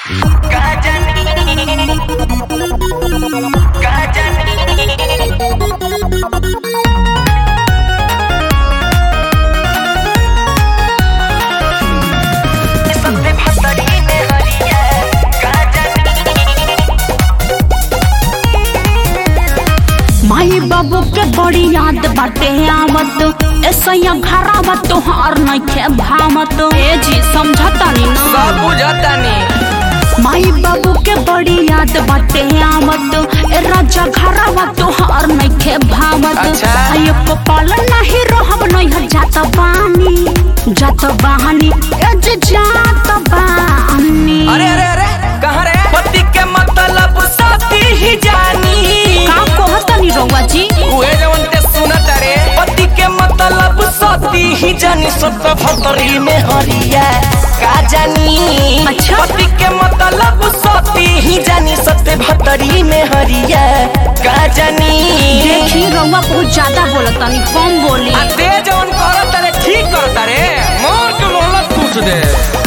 माई बाबू के बड़ी याद बाटे आवत ऐसा घरावा तोहार नइखे भावत ए जी समझतानी ना सब बुझतानी माई बाबू के बड़ी याद बाटे आवत ए राजा घरावा तोहार नइखे भावत अच्छा। आयो कपाल नहीं रहब नहीं जात बानी जात बानी ए जे जात बानी अरे अरे अरे कहाँ रे पति के मतलब साथी ही जानी का कहतनी रउआ जी उहे जवन ते सुनत रे पति के मतलब साथी ही जानी सत भतरी में हरिया का जानी अच्छा। पति के मतलब साथी ही जानी सत भतरी में हरिया का जानी देखी रउआ बहुत ज्यादा बोलतनी कम बोली आ ते जवन करत रे ठीक करत रे मोर के मोहलत पूछ दे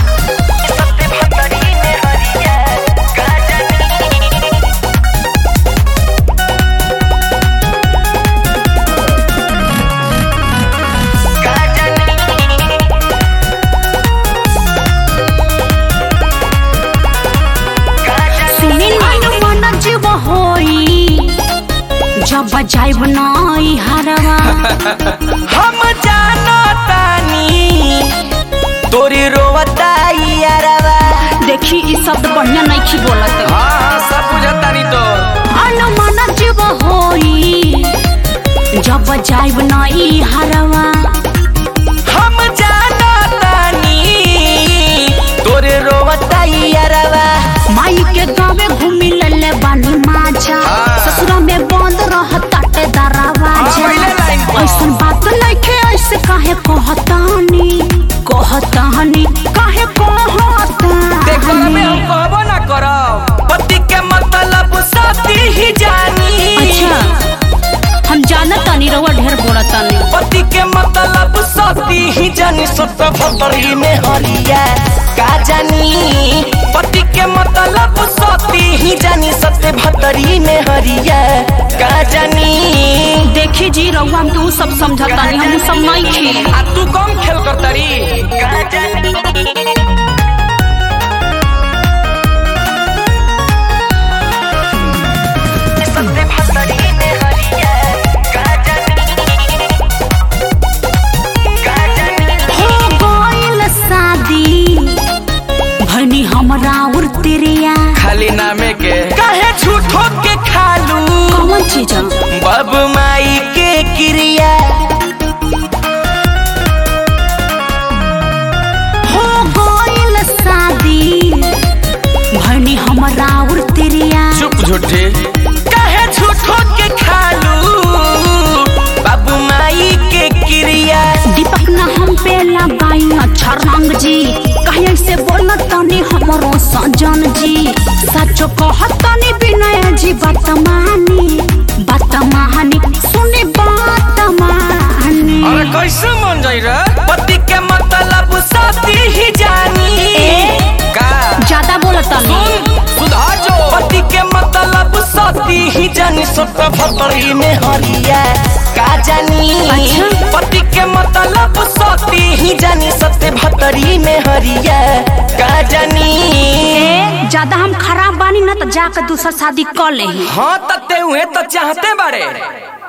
सुनी मन मन जीव होई जब जाइब नाई हरवा हम जानो तानी तोरी रोवताई यारवा देखी ई शब्द बढ़िया नहीं बोलत हाँ हाँ सब बुझतानी तो अन मन जीव होई जब जाइब नाई हरवा हम जानो तानी तोरे रोवताई यारवा माई के गावे घूमी लले बानी माजा हाँ। ससुरा में बंद रहता टे दरवाजा हाँ, पहिले लाइन पर। ऐसन बात नइखे ऐसे काहे कहतानी कहतानी काहे देखो में हम कहतानी कहबो ना करब पति के मतलब साथी ही जानी अच्छा हम जानत तानी रउआ ढेर बोलतानी पति के मतलब साथी ही जानी सत भतरी में हरिया का जानी पति के मतलब साथी ही जानी सत भतरी में हरिया का जानी देखी जी रउआ हम तू सब समझतानी हम उ सब नहीं खी आ तू कम खेल करतरी का जानी हो गइल शादी भनी हमरा उर तेरिया खाली नामे के काहे झूठो के खालू कौन चीज बब माई के क्रिया हो गइल शादी भनी हमरा उर तेरिया चुप झूठे काहे झूठो के खालू बाबू माई के क्रिया दीपक ना हम पे लगाई अच्छा रंग जी कहीं से बोलत तनी हमरो सजन जी सचो कहत तनी विनय जी बात मानी बात मानी सुनी बात मानी अरे कैसे मन जाई रे पति के मतलब साथी ही जानी ए? का ज्यादा बोलत तनी सुन सुधार जो पति के मतलब साथी ही जानी सत भतरी में हरिया का जानी अच्छा। पति के मतलब साथी ही जानी सत भतरी में हरिया का जानी ए, ज्यादा हम खराब बानी ना तो जाकर दूसरा शादी कर ले हाँ तते हुए तो चाहते बारे